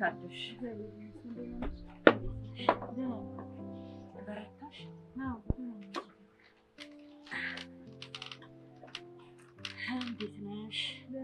አለሽ? በረታሽ? እንዴት ነሽ?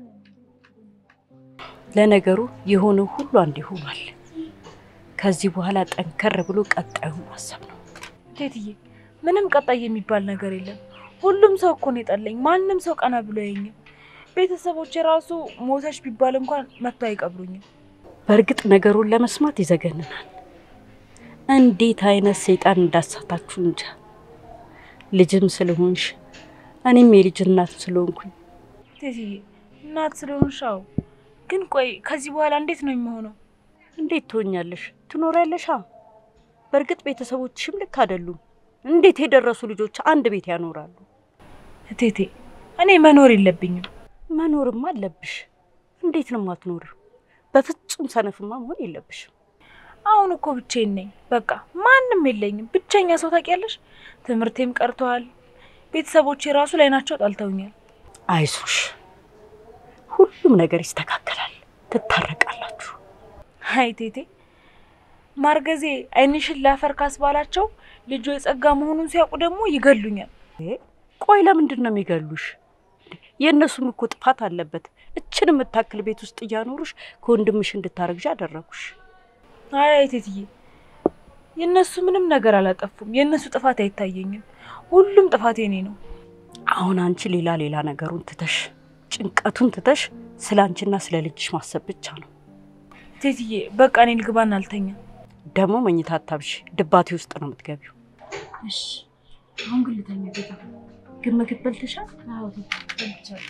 ለነገሩ የሆነው ሁሉ አንድ ሆኗል። ከዚህ በኋላ ጠንከር ብሎ ቀጣዩን ማሰብ ነው። ቴትዬ ምንም ቀጣይ የሚባል ነገር የለም። ሁሉም ሰው እኮ ነው የጠላኝ። ማንም ሰው ቀና ብሎ ያየኝም። ቤተሰቦች የራሱ ሞተች ቢባል እንኳን መጥቶ አይቀብሩኝም። በእርግጥ ነገሩን ለመስማት ይዘገንናል። እንዴት አይነት ሰይጣን እንዳሳታችሁ እንጃ። ልጅም ስለሆንሽ እኔም የልጅ እናት ስለሆንኩኝ ቴትዬ እናት ስለሆንሽ አዎ። ግን ቆይ ከዚህ በኋላ እንዴት ነው የሚሆነው? እንዴት ትሆኛለሽ? ትኖሪያለሻ። በእርግጥ ቤተሰቦችሽም ልክ አይደሉም። እንዴት የደረሱ ልጆች አንድ ቤት ያኖራሉ? ቴቴ እኔ መኖር የለብኝም። መኖርማ አለብሽ። እንዴት ነው የማትኖሪው? በፍጹም ሰነፍማ መሆን የለብሽም። አሁን እኮ ብቻዬን ነኝ። በቃ ማንም የለኝም። ብቸኛ ሰው ታውቂያለሽ። ትምህርቴም ቀርተዋል። ቤተሰቦቼ ራሱ ላይ ናቸው ጠልተውኛል። አይዞሽ፣ ሁሉም ነገር ይስተካከላል። ትታረቃላችሁ። አይ ቴቴ ማርገዜ ዓይንሽን ላፈር ካስባላቸው ልጁ የጸጋ መሆኑን ሲያውቁ ደግሞ ይገሉኛል። ቆይ ለምንድን ነው የሚገሉሽ? የእነሱም እኮ ጥፋት አለበት። እችን የምታክል ቤት ውስጥ እያኖሩሽ ከወንድምሽ እንድታረግዥ አደረጉሽ። አይ አይ ቴትዬ የእነሱ ምንም ነገር አላጠፉም። የእነሱ ጥፋት አይታየኝም። ሁሉም ጥፋት የኔ ነው። አሁን አንቺ ሌላ ሌላ ነገሩን ትተሽ ጭንቀቱን ትተሽ ስለ አንቺና ስለ ልጅሽ ማሰብ ብቻ ነው። ቴትዬ በቃ እኔ ልግባና አልተኛ። ደግሞ መኝታ አታብሽ፣ ድባቴ ውስጥ ነው የምትገቢው። እሺ አሁን ግን ልተኛ። ጌታ ግን ምግብ በልተሻል? አዎ በልቻለሁ።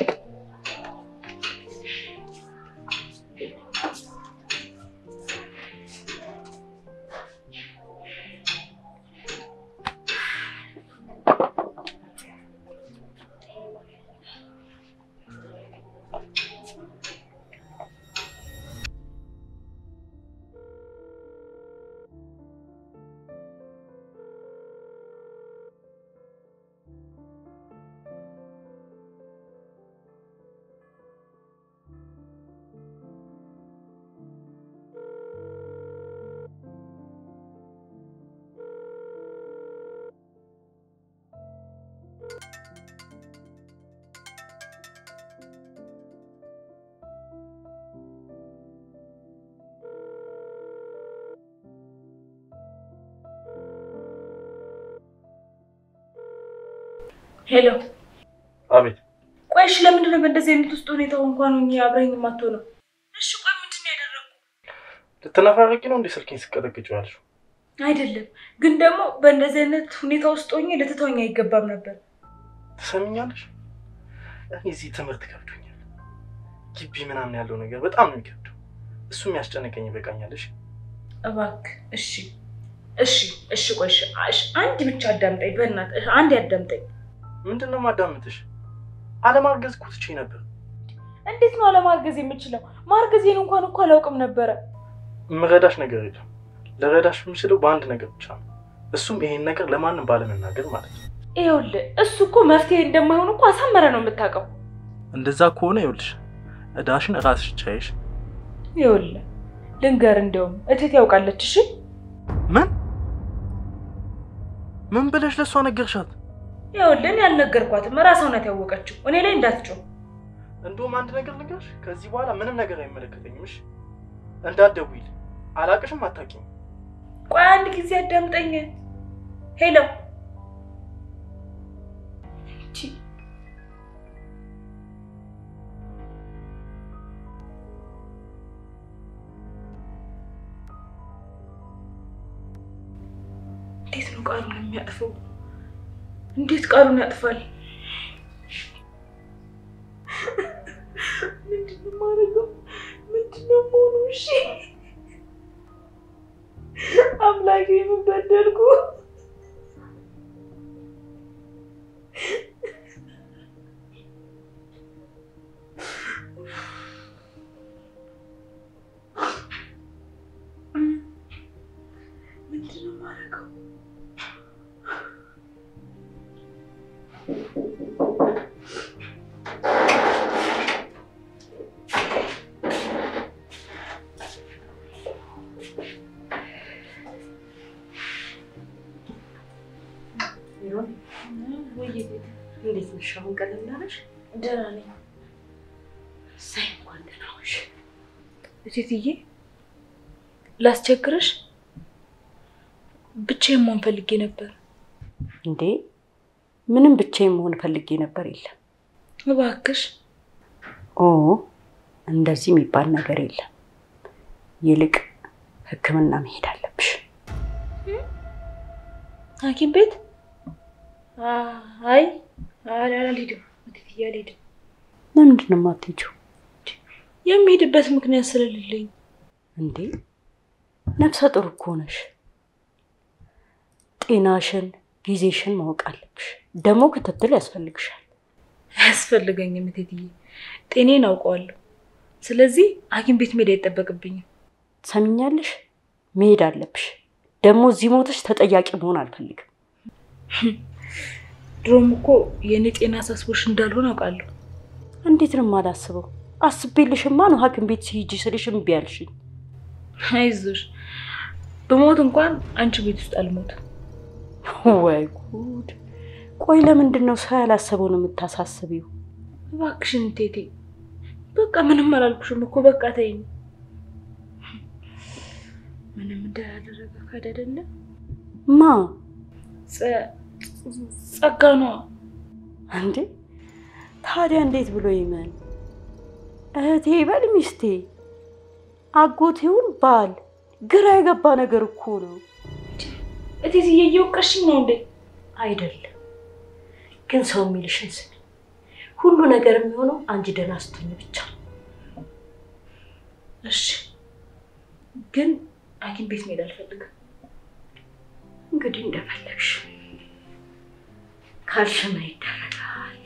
ሄሎ አቤት። ቆይ እሺ፣ ለምንድን ነው በእንደዚህ አይነት ውስጥ ሁኔታ እንኳን ሆኜ አብረኝ የማትሆነው? እሺ ቆይ ምንድን ነው ያደረግኩ? ልትነፋረቂ ነው እንዴ ስልኬን ስቀጠቅጭ ያልሽው? አይደለም ግን ደግሞ በእንደዚህ አይነት ሁኔታ ውስጥ ሆኜ ልትተወኝ አይገባም ነበር። ትሰሚኛለሽ? እኔ እዚህ ትምህርት ከብዶኛል። ግቢ ምናምን ያለው ነገር በጣም ነው የሚከብደው። እሱ የሚያስጨንቀኝ ይበቃኛለሽ። እባክህ እሺ፣ እሺ፣ እሺ፣ ቆይ እሺ፣ እሺ፣ አንድ ብቻ አዳምጠኝ፣ በእናትህ አንድ ያዳምጠኝ። ምንድን ነው ማዳምጥሽ? አለማርገዝ እኮ ትቼ ነበር። እንዴት ነው አለማርገዝ የምችለው? ማርገዜን እንኳን እኮ አላውቅም ነበረ። የምረዳሽ ነገር የለም። ልረዳሽ የምችለው በአንድ ነገር ብቻ ነው። እሱም ይሄን ነገር ለማንም ባለመናገር ማለት ነው። ይኸውልህ እሱ እኮ መፍትሄ እንደማይሆን እኮ አሳመረ ነው የምታውቀው። እንደዛ ከሆነ ይኸውልሽ እዳሽን ራስሽ ቻይሽ። ይኸውልህ ልንገር፣ እንደውም እቴት ያውቃለች። እሺ ምን ምን ብለሽ ለእሷ ነገርሻት? ይኸውልህ እኔ አልነገርኳትም፣ እራሷ ናት ያወቀችው። እኔ ላይ እንዳትጮህ። እንደውም አንድ ነገር ልንገርሽ፣ ከዚህ በኋላ ምንም ነገር አይመለከተኝም። እሺ እንዳትደውይልኝ። አላቅሽም፣ አታውቂም። ቆይ አንድ ጊዜ አዳምጠኝ። ሄሎ እንዴት ነው ቃሉን የሚያጥፈው? እንዴት ቃሉን ያጥፋል? ምንድን ነው የማደርገው? ምንድን ነው መሆኑ? እሺ አምላኬ ምን በደልኩ? ምንድን ነው የማደርገው? እንዴት ነሽ? አሁን ቀለል አለሽ? ደህና ነኝ ሳይ እንኳን ደህና ነሽ። እቴትዬ። ላስቸግርሽ ብቻዬን መሆን ፈልጌ ነበር። እንዴ ምንም ብቻዬን መሆን ፈልጌ ነበር። የለም እባክሽ ኦ እንደዚህ የሚባል ነገር የለም። ይልቅ ሕክምና መሄድ አለብሽ። ሐኪም ቤት? አይ አልሄድም እቴትዬ፣ አልሄድም። ለምንድን ነው የማትሄጂው? የሚሄድበት ምክንያት ስለሌለኝ። እንዴ ነፍሰ ጡር እኮ ነሽ። ጤናሽን፣ ጊዜሽን ማወቅ አለብሽ። ደግሞ ክትትል ያስፈልግሻል። አያስፈልገኝም እቴትዬ፣ ጤኔን አውቀዋለሁ። ስለዚህ ሐኪም ቤት መሄድ አይጠበቅብኝም። ሰሚኛለሽ? መሄድ አለብሽ። ደግሞ እዚህ ሞተሽ ተጠያቂ መሆን አልፈልግም። ድሮም እኮ የእኔ ጤና አሳስቦሽ እንዳልሆን አውቃለሁ። እንዴት ነው የማላስበው? አስቤልሽማ ነው ሐኪም ቤት ሲሄጂ ስልሽ እምቢ አልሽኝ። አይዞሽ፣ በሞት እንኳን አንቺ ቤት ውስጥ አልሞትም። ወይ ጉድ! ቆይ ለምንድን ነው ሰው ያላሰበውን የምታሳስቢው? እባክሽን እቴቴ፣ በቃ ምንም አላልኩሽም እኮ በቃ ተይኝ። ምንም እንዳላደረገ ካድ አይደለ ማ ጸጋ ነዋ። እንዴ ታዲያ እንዴት ብሎ ይመን? እህቴ በል ሚስቴ፣ አጎቴውን ባል፣ ግራ የገባ ነገር እኮ ነው። እቴትዬ እየወቀሽኝ ነው እንዴ? አይደለም ግን ሰው የሚልሽን ስሚ። ሁሉ ነገር የሚሆነው አንቺ ደህና ስትሆኝ ብቻ ነው። እሺ፣ ግን ሐኪም ቤት መሄድ አልፈልግም። እንግዲህ እንደፈለግሽ ካልሽ ምን ይደረጋል?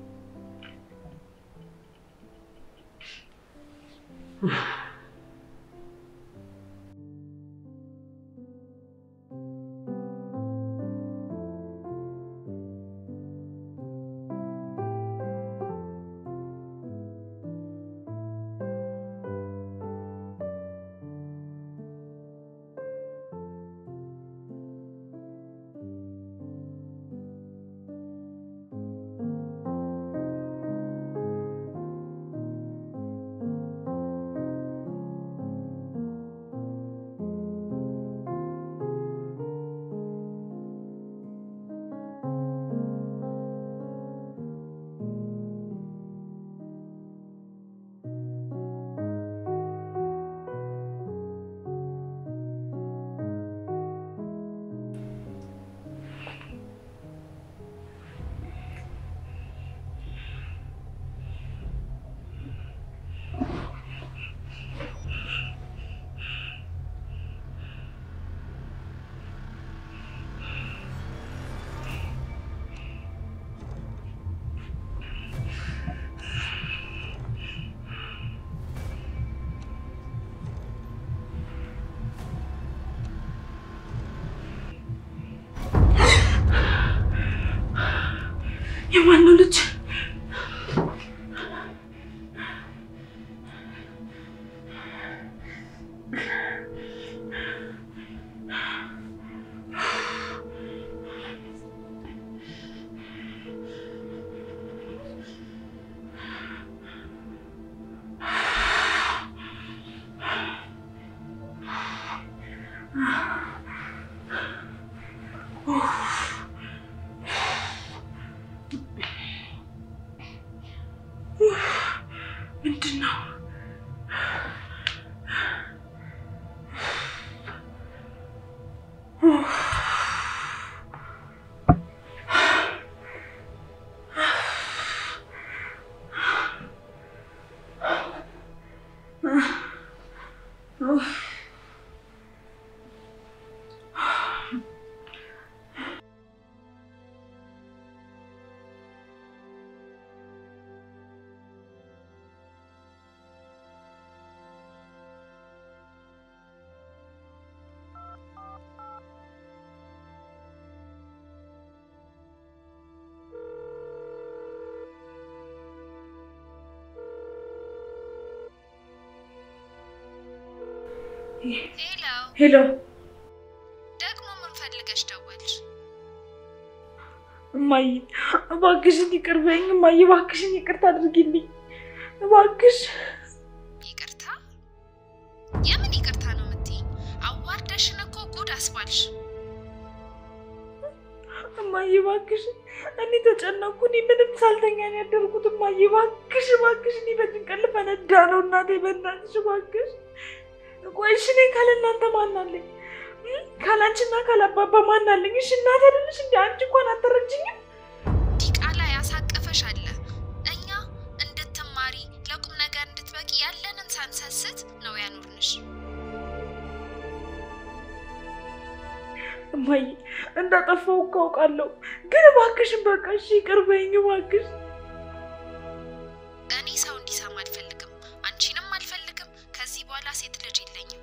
የማነው ልጅ? ምንድን ነው? ሄሎ፣ ሄሎ ደግሞ ምን ፈልገሽ ደወልሽ? እም፣ እማዬ እባክሽን ይቅር በይኝ እማዬ፣ እባክሽን ይቅርታ አድርጊልኝ እባክሽ። ይቅርታ? የምን ይቅርታ ነው የምትይኝ? አዋርደሽን እኮ ጉድ አስባልሽ። እማዬ እባክሽን፣ እኔ ተጨነኩ። እኔ ምንም ሳልተኛ ነው ያደርኩት። እማዬ እባክሽ፣ እባክሽ፣ እኔ በጭንቀት ልፈነዳ ነው። እናቴ በእናትሽ እባክሽ። ቆይ እሺ፣ እኔ ካለ እናንተ ማን አለኝ? ካላንቺና ካላባባ ማን አለኝ? እሺ እናቴ አይደለሽ እንዴ? አንቺ እንኳን አትረጅኝም? ዲቃላ ያሳቀፈሽ አለ። እኛ እንድትማሪ ለቁም ነገር እንድትበቂ ያለንን ሳንሰስት ነው ያኖርንሽ። እማዬ እንዳጠፋው እኮ አውቃለሁ፣ ግን እባክሽን በቃ እሺ ይቅር በይኝ እባክሽ። እኔ ሰው እንዲሰማ አልፈልግም፣ አንቺንም አልፈልግም። ከዚህ በኋላ ሴት ልጅ የለኝም።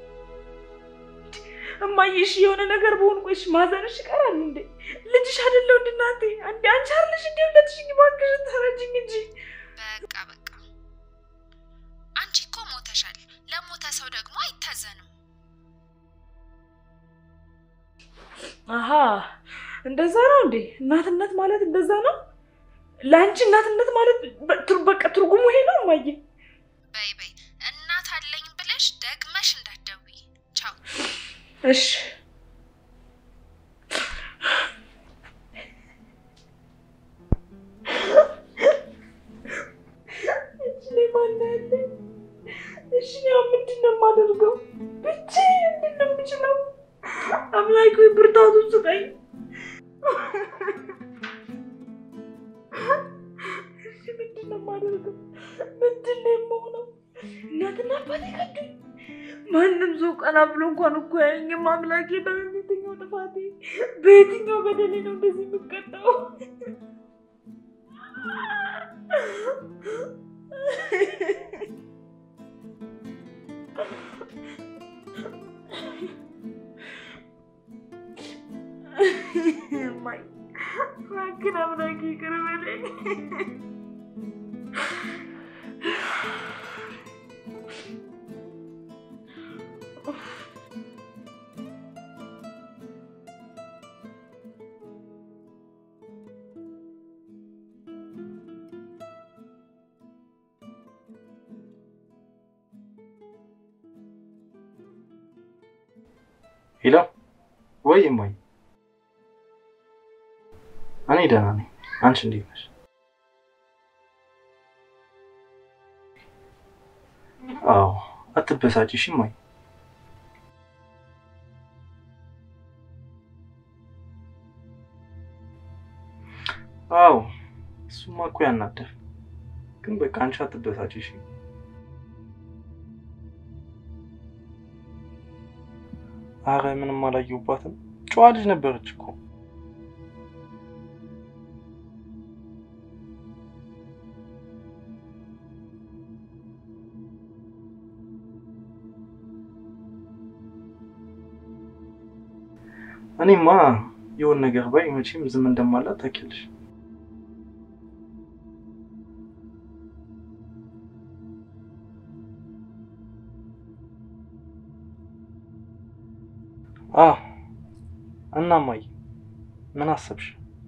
እማዬ እሺ የሆነ ነገር በሆን ቆይሽ ማዘንሽ ይቀራል እንዴ? ልጅሽ አይደለሁ እንደ እናቴ አንዴ አንቺ አይደለሽ እንዴ ሁለትሽኝ? እባክሽን ተረጅኝ እንጂ በቃ በቃ፣ አንቺ እኮ ሞተሻል። ለሞተ ሰው ደግሞ አይታዘንም። አሀ እንደዛ ነው እንዴ? እናትነት ማለት እንደዛ ነው? ለአንቺ እናትነት ማለት በ- በቃ ትርጉሙ ይሄ ነው እማዬ? በይ በይ፣ እናት አለኝ ብለሽ ደግመሽ እንዳትደውይ። ቻው። እሺ እሺ እኔ ማን ያለኝ? እሺ እኔ አሁን ምንድን ነው የማደርገው? ብቻዬን ምንድን ነው የምችለው? አምላክ ሆይ ብርታቱን ስጠኝ። እሺ ምንድን ነው የማደርገው? ምንድን ነው የምሆነው? እናትና አባቴ ከዱኝ። ማንም ሰው ቀና ብሎ እንኳን እኮ ያየኝም። አምላኬ በየትኛው ጥፋቴ በየትኛው በደሌ ነው እንደዚህ የምቀጣው? እማዬ፣ እባክህን አምላኬ ይቅር በለኝ። ሄሎ፣ ወይ እማዬ፣ እኔ ደህና ነኝ። አንቺ እንዴት ነሽ? አዎ፣ አትበሳጭ እሺ እማዬ። አዎ፣ እሱማ እኮ ያናደር፣ ግን በቃ አንቺ አትበሳጭ እሺ። አረ ምንም አላየሁባትም። ጨዋ ልጅ ነበረች እኮ። እኔማ የሆነ ነገር ባይ መቼም ዝም እንደማላት ታውቂያለሽ። አዎ እና እማዬ ምን አሰብሽ?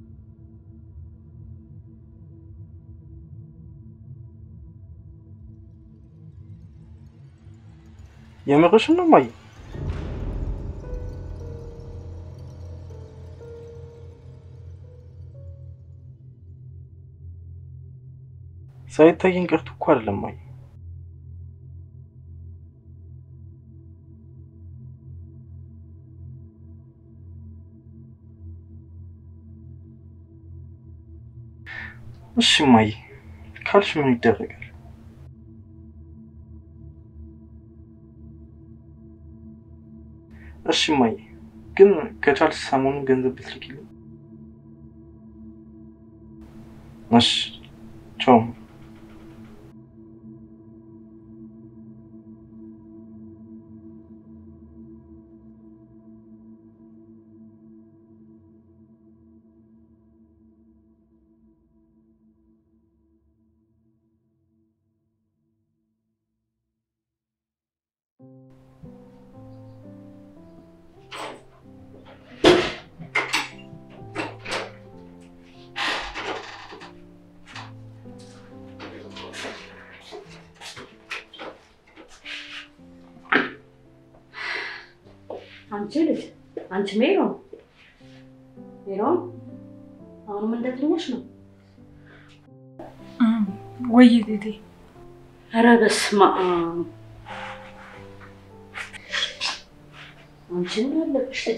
የምርሽን ነው እማዬ? ሳይታየኝ ቀርቶ እኮ አይደለም እማዬ። እሺ እማዬ ካልሽ ምን ይደረጋል? እሺ እማዬ ግን ከቻልሽ ሰሞኑን ገንዘብ ብትልኪልኝ። እሺ ቻው። አንቺ ልጅ አንቺ ሜሮን ሜሮን፣ አሁንም እንደተኛሽ ነው? ወይ ቴቴ ኧረ በስመ አብ አንቺ ምን ያለብሽ ልጅ?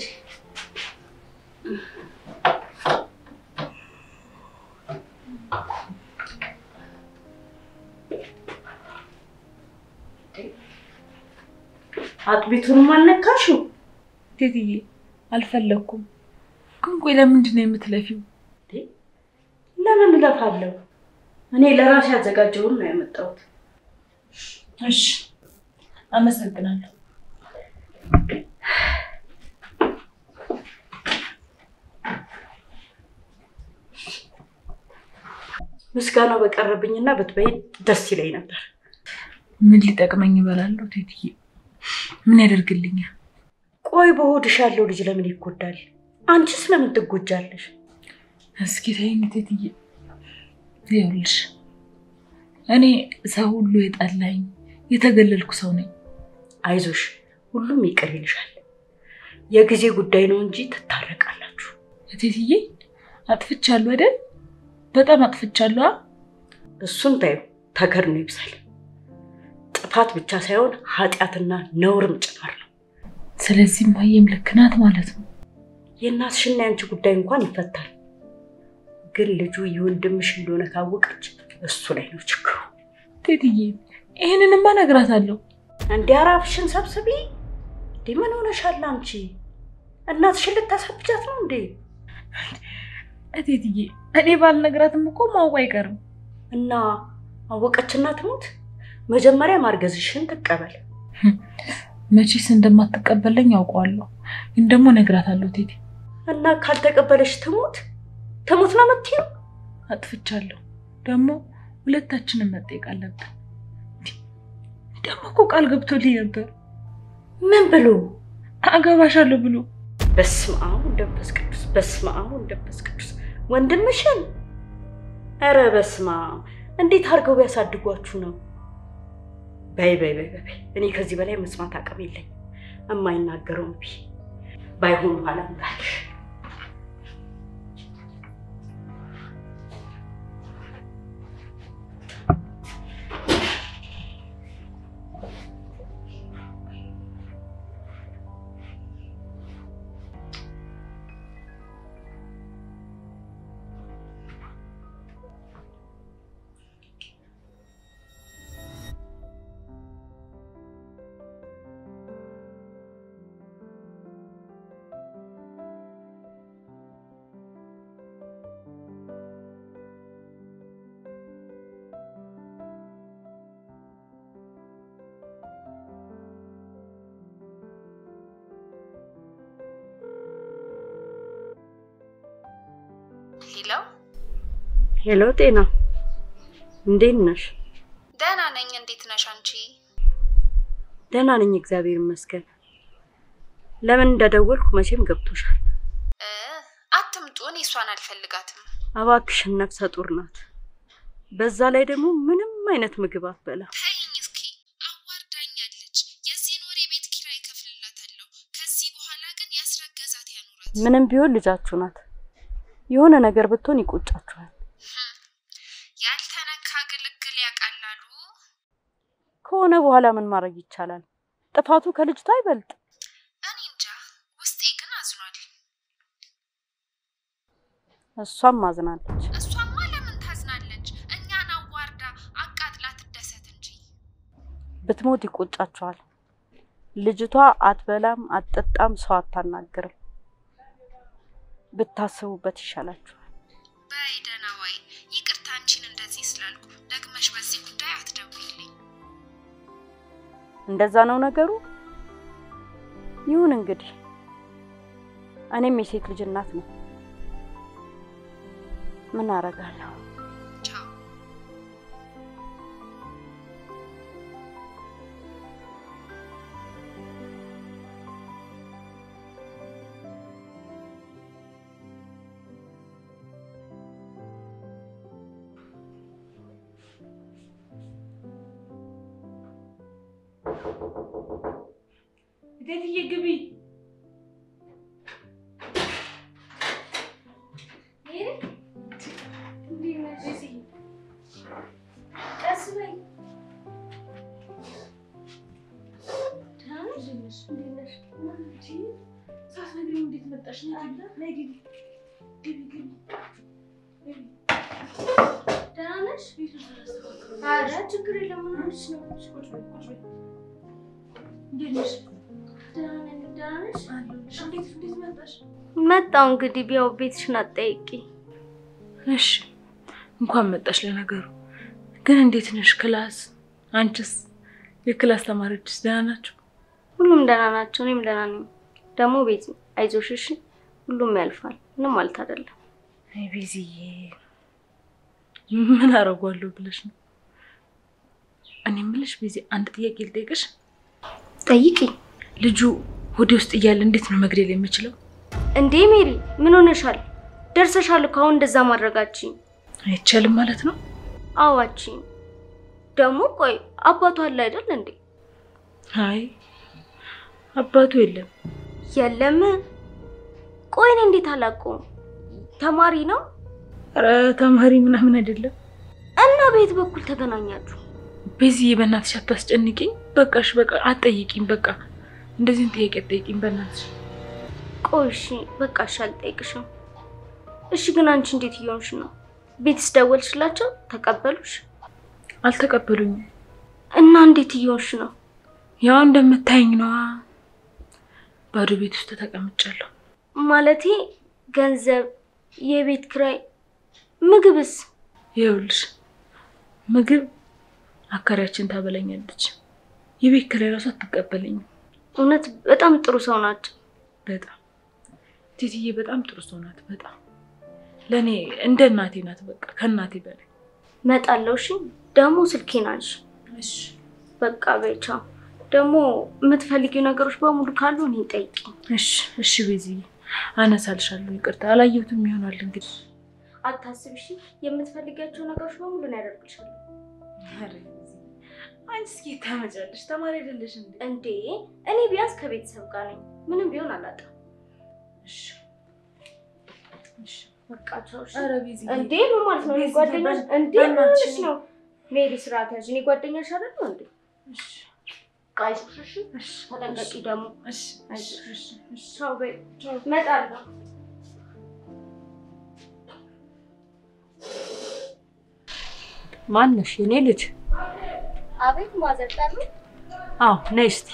አጥቢቱንም አልነካሽው? ቴትዬ አልፈለግኩም። ግን ቆይ ለምንድን ነው የምትለፊው? ለምን እለፋለሁ? እኔ ለራሴ ያዘጋጀውን ነው ያመጣሁት። እሺ አመሰግናለሁ። ምስጋናው በቀረብኝና ብትበይ ደስ ይለኝ ነበር። ምን ሊጠቅመኝ እበላለሁ? ቴትዬ ምን ያደርግልኛል? ቆይ በሆድሽ ያለው ልጅ ለምን ይጎዳል? አንቺስ ለምን ትጎጃለሽ? እስኪ ተይኝ ቴትዬ። ይኸውልሽ እኔ ሰው ሁሉ የጠላኝ የተገለልኩ ሰው ነኝ። አይዞሽ፣ ሁሉም ይቅር ይልሻል። የጊዜ ጉዳይ ነው እንጂ ትታረቃላችሁ። ቴትዬ አጥፍቻለሁ አይደል? በጣም አጥፍቻለሁ። አ? እሱን ታዩ ተከድኖ ይብሳል። ጥፋት ብቻ ሳይሆን ኃጢአትና ነውርም ጭምር ነው። ስለዚህ ማየም ልክ ናት ማለት ነው። የእናትሽና የአንቺ ጉዳይ እንኳን ይፈታል። ግን ልጁ የወንድምሽ እንደሆነ ካወቀች እሱ ላይ ነው ችግሩ። ቴትዬ ይህንንማ እነግራታለሁ። እንዲ አራፍሽን ሰብስቢ። እንዴ ምን ሆነሻል አንቺ? እናትሽን ልታሳብጃት ነው እንዴ? ቴትዬ እኔ ባልነግራትም እኮ ማወቁ አይቀርም። እና አወቀችና ትሙት፣ መጀመሪያ ማርገዝሽን ትቀበል። መቼስ እንደማትቀበለኝ ያውቀዋለሁ፣ ግን ደግሞ እነግራታለሁ። ቴቴ እና ካልተቀበለሽ ትሙት ትሙት ነው የምትይው? አጥፍቻለሁ፣ ደግሞ ሁለታችንን መጠየቅ አለብን። ደግሞ እኮ ቃል ገብቶልኝ ነበር ምን ብሎ? አገባሻለሁ ብሎ። በስመ አብ ወመንፈስ ቅዱስ፣ በስመ አብ ወመንፈስ ቅዱስ። ወንድምሽን? ኧረ በስመ አብ! እንዴት አድርገው ቢያሳድጓችሁ ነው? በይ በይ በይ በይ፣ እኔ ከዚህ በላይ መስማት አቅም የለኝ። የማይናገረው እምቢ ባይሆን ኋላ እንዳልሽ ሄሎ፣ ሄሎ፣ ጤና እንዴት ነሽ? ደህና ነኝ። እንዴት ነሽ አንቺ? ደህና ነኝ፣ እግዚአብሔር ይመስገን። ለምን እንደደወልኩ መቼም ገብቶሻል። እ አትምጡ፣ እኔ እሷን አልፈልጋትም። እባክሽን፣ ነፍሰ ጡር ናት። በዛ ላይ ደግሞ ምንም አይነት ምግብ አትበላ። ተይኝ እስኪ፣ አዋርዳኛለች። የዚህን ወር የቤት ኪራይ እከፍልላታለሁ። ከዚህ በኋላ ግን ያስረገዛት ያኑራት። ምንም ቢሆን ልጃችሁ ናት። የሆነ ነገር ብትሆን ይቆጫችኋል። ህም፣ ያልተነካ ግልግል ያቃላሉ። ከሆነ በኋላ ምን ማድረግ ይቻላል? ጥፋቱ ከልጅቷ አይበልጥ። እኔ እንጃ፣ ውስጤ ግን አዝኗል። እሷም አዝናለች። እሷማ ለምን ታዝናለች? እኛን አዋርዳ አቃጥላ ትደሰት እንጂ። ብትሞት ይቆጫችኋል። ልጅቷ አትበላም፣ አትጠጣም፣ ሰው አታናግርም። ብታስቡበት ይሻላችኋል። በይ ደህና ዋይ። ይቅርታ አንቺን እንደዚህ ስላልኩ። ደግመሽ በዚህ ጉዳይ አትደውይልኝ። እንደዛ ነው ነገሩ። ይሁን እንግዲህ፣ እኔም የሴት ልጅ እናት ነው። ምን አረጋለሁ? ቻው። ቴትዬ ግቢ ሳትነግሪኝ እንዴት መጣሽ? ነይ ግቢ፣ ግቢ፣ ግቢ። ደህና ነሽ? ኧረ ችግር የለም። ምን ሆነሽ ነው? ቁጭ በይ፣ ቁጭ በይ። እንዴት ነሽ? ደህና ነኝ። ደህና ነሽ? አለሁልሽ። እንዴት እንዴት መጣሽ? መጣው እንግዲህ ቢያው ቤትሽን አትጠይቂ። እሺ እንኳን መጣሽ። ለነገሩ ግን እንዴት ነሽ? ክላስ አንቺስ? የክላስ ተማሪዎችስ ደህና ናቸው? ሁሉም ደህና ናቸው። እኔም ደህና ነኝ። ደግሞ ቤቲ አይዞሽ እሺ፣ ሁሉም ያልፋል። ምንም ማለት አይደለም። አይ ቤዚዬ፣ ምን አደርጓለሁ ብለሽ ነው? እኔ የምልሽ ቤዚ፣ አንድ ጥያቄ ልጠይቅሽ። ጠይቂ ልጁ ሆዴ ውስጥ እያለ እንዴት ነው መግደል የምችለው? እንዴ ሜሪ፣ ምን ሆነሻል? ደርሰሻል እኮ አሁን እንደዛ ማድረጋችን። አይቻልም ማለት ነው? አዋችን ደግሞ ቆይ አባቱ አለ አይደል እንዴ? አይ አባቱ የለም። የለም። ቆይ እኔ እንዴት አላውቀውም? ተማሪ ነው ኧረ ተማሪ ምናምን አይደለም። እና በየት በኩል ተገናኛችሁ? ቤዚዬ፣ በእናትሽ አታስጨንቂኝ። በቃሽ፣ በቃ አትጠይቂኝ። በቃ እንደዚህን ጥያቄ አትጠይቂኝ በእናትሽ። ቆይ እሺ በቃ እሺ አልጠይቅሽም። እሺ ግን አንቺ እንዴት እየሆንሽ ነው? ቤትስ ደወልሽላቸው? ተቀበሉሽ? አልተቀበሉኝም። እና እንዴት እየሆንሽ ነው? ያው እንደምታይኝ ነዋ። ባዶ ቤት ውስጥ ተቀምጫለሁ። ማለቴ ገንዘብ፣ የቤት ኪራይ፣ ምግብስ? ይኸውልሽ ምግብ አከራያችን ታበላኛለች። የቤት ኪራይ ራሱ አትቀበለኝም። እውነት በጣም ጥሩ ሰው ናቸው። በጣም ቴትዬ በጣም ጥሩ ሰው ናት። በጣም ለእኔ እንደ እናቴ ናት። በቃ ከእናቴ በላይ እመጣለሁ። እሺ ደግሞ ስልኬን አንሺ። እሺ በቃ በይ ቻው። ደግሞ የምትፈልጊው ነገሮች በሙሉ ካሉ እኔ ጠይቂ። እሺ እሺ ቤዝዬ አነሳልሻለሁ። ይቅርታ አላየሁትም ይሆናል እንግዲህ። አታስብ እሺ። የምትፈልጊያቸው ነገሮች በሙሉ ነው ያደርግልሻለሁ። አንቺ እስኪ ታመጫለሽ። ተማሪ አይደለሽ እንዴ? እንዴ እኔ ቢያንስ ከቤተሰብ ጋር ነኝ። ምንም ቢሆን አላጣም። እሺ እሺ። በቃ ቻው። እሺ። ኧረ ቤዝዬ እንዴ ምን ማለት ነው? እኔ ቤዝዬ፣ ጓደኛሽ እንዴ በእናትሽ ምንሽ ነው? ሜሪ ስርዓት ያዥ። እኔ ጓደኛሽ አይደል ነው እንዴ? እሺ አይዞሽ እሺ። እሺ ተጠንቀቂ ደግሞ። እሺ እሺ እሺ እሺ። ቻው በይ። እመጣለሁ። ማነሽ? የኔ ልጅ? አቤት ማዘር ጠሩ? አዎ ነይ እስቲ።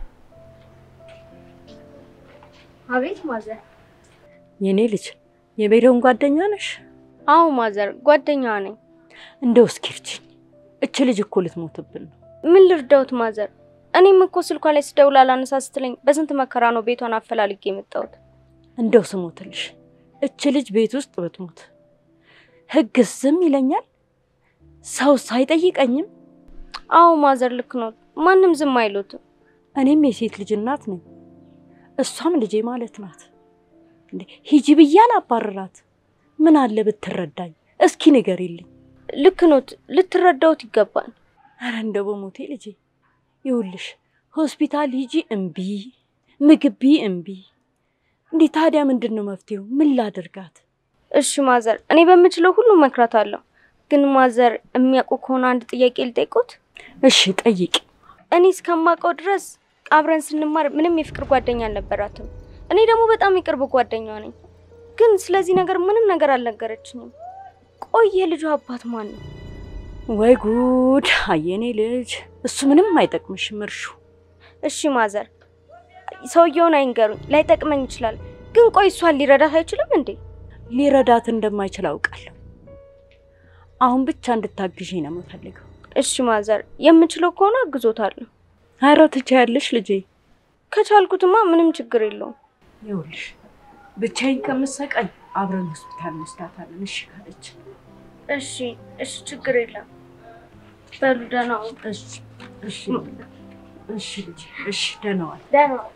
አቤት ማዘር። የኔ ልጅ የቤሪውን ጓደኛ ነሽ? አዎ ማዘር ጓደኛዋ ነኝ። እንደው እስኪ እርጅኝ። እች ልጅ እኮ ልትሞትብን ነው። ምን ልርዳውት ማዘር? እኔም እኮ ስልኳ ላይ ስደውል አላነሳ ስትለኝ በስንት መከራ ነው ቤቷን አፈላልጌ የመጣሁት። እንደው ስሞትልሽ እች ልጅ ቤት ውስጥ ብትሞት ህግስ ዝም ይለኛል? ሰውስ አይጠይቀኝም? አዎ ማዘር ልክ ነው። ማንም ዝም አይሉትም። እኔም የሴት ልጅ እናት ነኝ፣ እሷም ልጄ ማለት ናት። እንዴ ሂጂ ብዬ አላባርራት። ምን አለ ብትረዳኝ? እስኪ ንገሪልኝ። ልክ ኖት፣ ልትረዳውት ይገባል። አረ እንደው በሞቴ ልጄ ይኸውልሽ፣ ሆስፒታል ሂጂ እምቢ፣ ምግብ ቢ እምቢ። እንዴ ታዲያ ምንድን ነው መፍትሄው? ምን ላድርጋት? እሺ ማዘር፣ እኔ በምችለው ሁሉ መክራት አለሁ። ግን ማዘር የሚያውቁ ከሆነ አንድ ጥያቄ ልጠይቆት። እሺ ጠይቂ። እኔ እስከማውቀው ድረስ አብረን ስንማር ምንም የፍቅር ጓደኛ አልነበራትም። እኔ ደግሞ በጣም የቅርብ ጓደኛዋ ነኝ። ግን ስለዚህ ነገር ምንም ነገር አልነገረችኝም። ቆይ የልጁ አባት ማን ነው? ወይ ጉድ! አየኔ ልጅ፣ እሱ ምንም አይጠቅምሽም እርሹ። እሺ ማዘር፣ ሰውየውን አይንገሩኝ፣ ላይጠቅመኝ ይችላል። ግን ቆይ እሷን ሊረዳት አይችልም እንዴ? ሊረዳት እንደማይችል አውቃለሁ። አሁን ብቻ እንድታግዢ ነው የምፈልገው። እሺ ማዘር፣ የምችለው ከሆነ አግዞታለሁ። ኧረ ትችያለሽ ልጄ። ከቻልኩትማ ምንም ችግር የለውም። ይኸውልሽ ብቻዬን ከምሰቃይ አብረን ሆስፒታል እንወስዳታለን። እሺ ካለች እሺ እሺ፣ ችግር የለም። በሉ ደህና ዋሉ። እሺ እሺ እሺ ልጄ እሺ፣ ደህና ዋል። ደህና ዋሉ።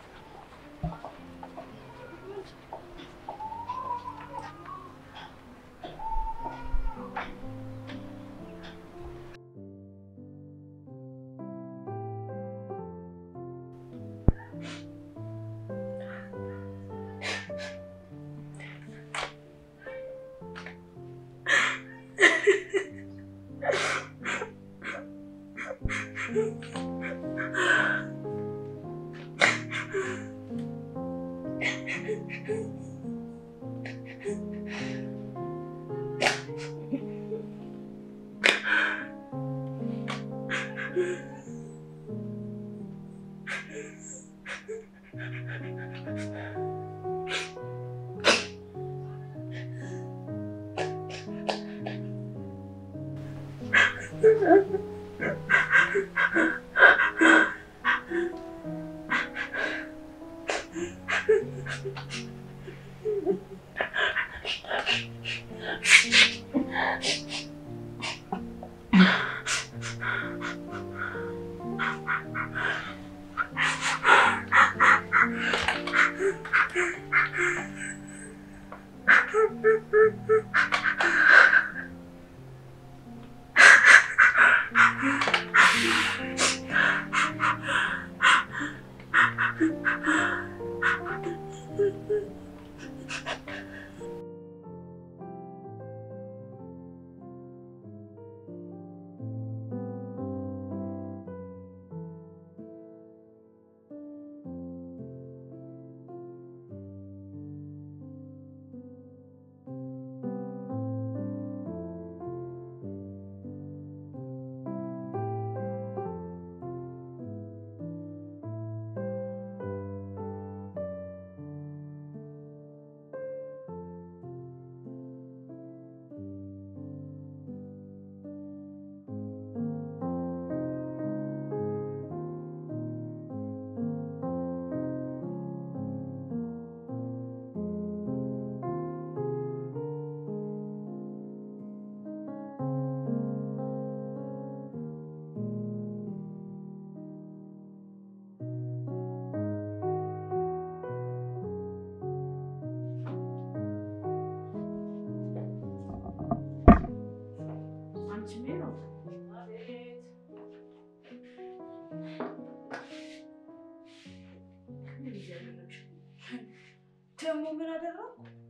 ደግሞ ምን አደረኩ?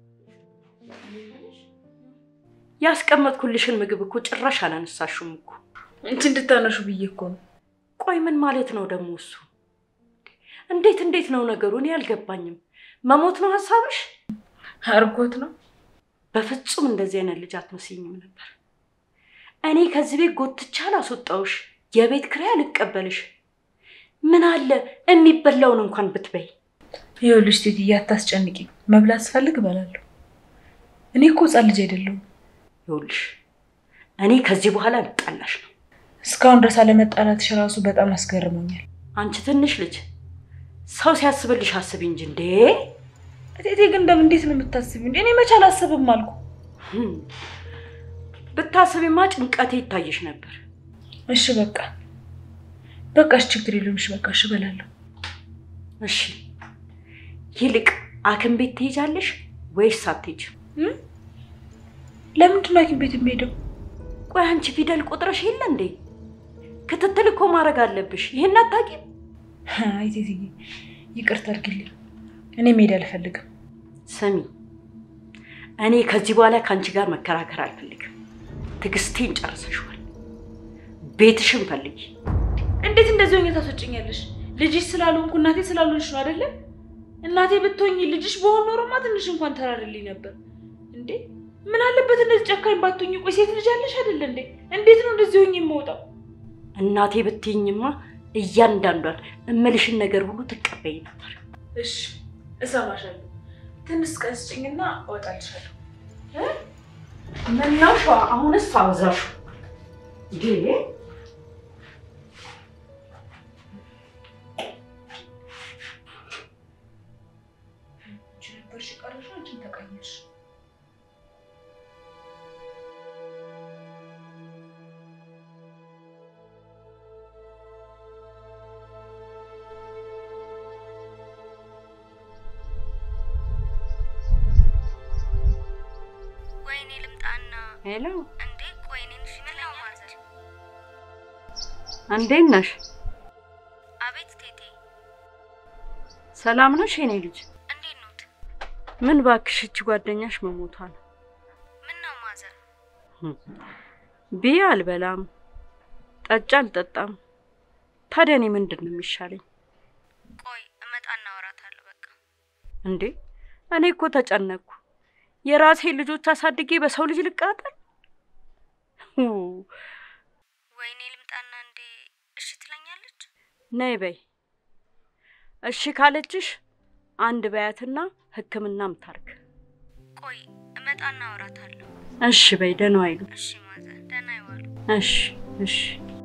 ያስቀመጥኩልሽን ምግብ እኮ ጭራሽ አላነሳሽም እኮ። እንቺ እንድታነሹ ብዬ እኮ ነው። ቆይ ምን ማለት ነው ደግሞ እሱ? እንዴት እንዴት ነው ነገሩ? እኔ አልገባኝም። መሞት ነው ሀሳብሽ? አርጎት ነው። በፍጹም እንደዚህ አይነት ልጅ አትመስይኝም ነበር። እኔ ከዚህ ቤት ጎትቻ አላስወጣውሽ፣ የቤት ኪራይ አልቀበልሽ። ምን አለ የሚበላውን እንኳን ብትበይ። ይኸውልሽ ቴትዬ አታስጨንቂ። መብላት ስፈልግ እበላለሁ። እኔ እኮ ሕፃን ልጅ አይደለሁም። ይኸውልሽ እኔ ከዚህ በኋላ ልጣላሽ ነው። እስካሁን ድረስ አለመጣላትሽ ራሱ በጣም አስገርሞኛል። አንቺ ትንሽ ልጅ ሰው ሲያስብልሽ አስቢ እንጂ እንዴ! እቴቴ ግን እንደምን እንዴት ነው የምታስቢው? እንዴ እኔ መቼ አላስብም አልኩ። ህም፣ ብታስቢማ ጭንቀቴ ይታይሽ ነበር። እሺ በቃ በቃሽ፣ ችግር የለውም። እሺ በቃ እሺ እበላለሁ። እሺ ይልቅ ሐኪም ቤት ትሄጃለሽ ወይስ አትሄጂም? ለምንድን ነው ሐኪም ቤት የሚሄደው? ቆይ አንቺ ፊደል ቆጥረሽ የለ እንዴ? ክትትል እኮ ማድረግ አለብሽ። ይሄን አታውቂም? አይ ቴትዬ ይቅርታ አድርግልኝ። እኔ መሄድ አልፈልግም። ስሚ፣ እኔ ከዚህ በኋላ ከአንቺ ጋር መከራከር አልፈልግም። ትዕግስቴን ጨርሰሽዋል። ቤትሽን ፈልጊ። እንዴት እንደዚህ ሆኜ ታስወጭኛለሽ? ልጅሽ ስላልሆንኩ እናቴ ስላልሆንሽ ነው አይደለ? እናቴ ብትሆኝ ልጅሽ በሆን ኖሮማ ትንሽ እንኳን ተራርልኝ ነበር። እንዴ ምን አለበት እንደዚህ ጨካኝ ባትሆኝ? ቆይ ሴት ልጅ አለሽ አይደለ እንዴ? እንዴት ነው እንደዚህ ሆኜ የምወጣው? እናቴ ብትይኝማ እያንዳንዷን እምልሽን ነገር ሁሉ ትቀበይ ነበር። እሺ እሰማሻለሁ። ትንሽ ቀን ስጭኝና እወጣልሻለሁ። ምነው ሸዋ አሁንስ አበዛሹ እንዴ? አንቺ ነበርሽ የቀረሽው፣ አንቺም ተቀየርሽ። ወይኔ ልምጣና ሄሎ፣ እንዴ ቆይ እኔን እሺ ነው ማለት እንዴት ነሽ? አቤት ቴቴ ሰላም ነሽ የኔ ልጅ? እንዴት ኖት ምን ባክሽ፣ እቺ ጓደኛሽ መሞቷ ነው። ምን ነው ማዘር ብዬ አልበላም፣ ጠጭ አልጠጣም። ታዲያ እኔ ምንድን ነው የሚሻለኝ ቆይ እመጣና አወራታለሁ በቃ እንዴ? እኔ እኮ ተጨነቅኩ። የራሴ ልጆች አሳድጌ በሰው ልጅ ልቃጠል? ሁ፣ ወይኔ ልምጣና እንዴ እሺ ትለኛለች ነይ በይ እሺ ካለችሽ አንድ በያትና ሕክምናም ታርግ። ቆይ እመጣና አወራታለሁ። እሺ በይ፣ ደህና ዋይሉ። እሺ ማዘር፣ ደህና ይዋሉ። እሺ እሺ።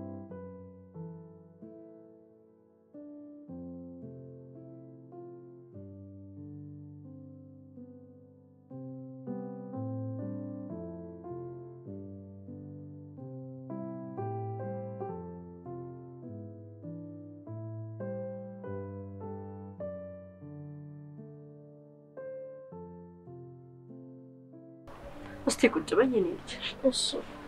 እስቲ ቁጭ በይ የኔ ልጅ። እሺ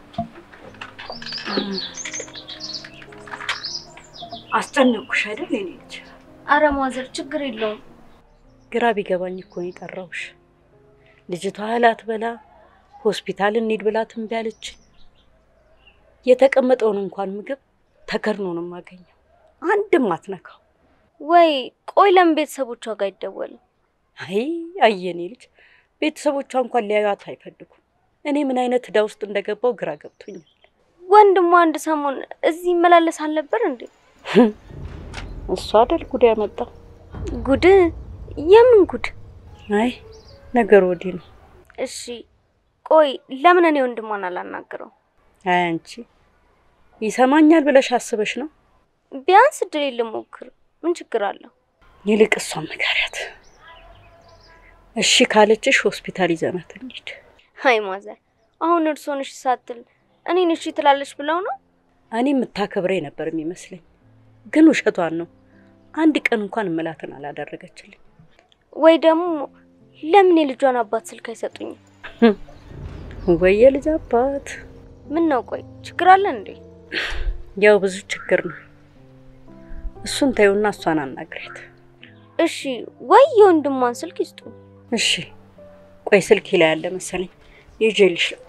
አስጨነቅኩሽ አይደል የኔ ልጅ? አረ ማዘር ችግር የለውም። ግራ ቢገባኝ እኮ ነው የጠራሁሽ። ልጅቷ እህል አትበላ ሆስፒታል እንሂድ ብላ እምቢ አለችኝ። የተቀመጠውን እንኳን ምግብ ተከድኖ ነው የማገኘው፣ አንድም አትነካው። ወይ ቆይ ለምን ቤተሰቦቿ ጋር አይደወልም? አይ አየኔ ልጅ ቤተሰቦቿ እንኳን ሊያዩት አይፈልጉም። እኔ ምን አይነት ዕዳ ውስጥ እንደገባው ግራ ገብቶኛል። ወንድሟ አንድ ሰሞን እዚህ ይመላለስ አልነበር እንዴ? እሱ አይደል ጉድ ያመጣው? ጉድ? የምን ጉድ? አይ ነገሩ ወዲህ ነው። እሺ ቆይ ለምን እኔ ወንድሟን አላናግረው? አይ አንቺ ይሰማኛል ብለሽ አስበሽ ነው? ቢያንስ እድል ልሞክር፣ ምን ችግር አለው? ይልቅ እሷን ንገሪያት። እሺ ካለችሽ ሆስፒታል ይዘናት እንሂድ። አይ ማዘር፣ አሁን እርሶን እሺ ሳትል እኔን እሺ ትላለች ብለው ነው? እኔ የምታከብረኝ ነበር የሚመስለኝ፣ ግን ውሸቷን ነው። አንድ ቀን እንኳን እምላትን አላደረገችልኝ። ወይ ደግሞ ለምን የልጇን አባት ስልክ አይሰጡኝም? ወይ የልጅ አባት። ምን ነው ቆይ ችግር አለ እንዴ? ያው ብዙ ችግር ነው። እሱን ተይውና እሷን አናግሪያት። እሺ ወይ የወንድሟን ስልክ ይስጡ። እሺ ቆይ ስልክ ላይ ያለ መሰለኝ ይዤልሽ ልምጣ።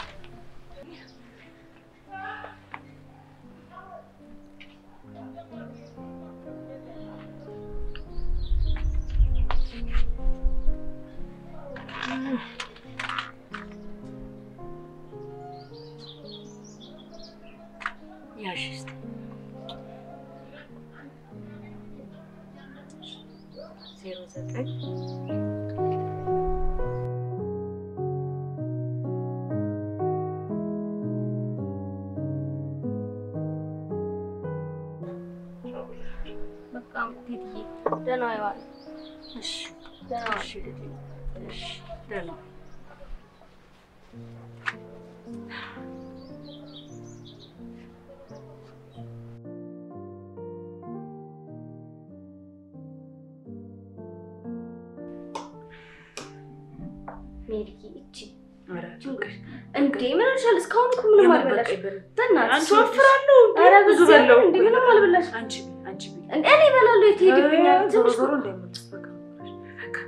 ያዥ እስኪ። ዜሮ ዘጠኝ በቃ ቴትዬ ደህና ይዋል። እሺ ደህና ዋል። እሺ ልጄ፣ እሺ ደህና ዋል። ሜሪዬ እቺ ኧረ እንዴ ምን አልሻል? እስካሁን እኮ ምንም አልበላሽ። በእናትሽ አንቺ ወፍራለሁ እንዴ? ኧረ ብዙ በዚያ በላሁ እንዴ ምንም አልበላሽ። አንቺ አንቺ ብይ። እንዴ እኔ እበላለሁ። የት ሄድብኛል? ዞሮ ትንሽ ዞሮ እንደምትበቃ በቃ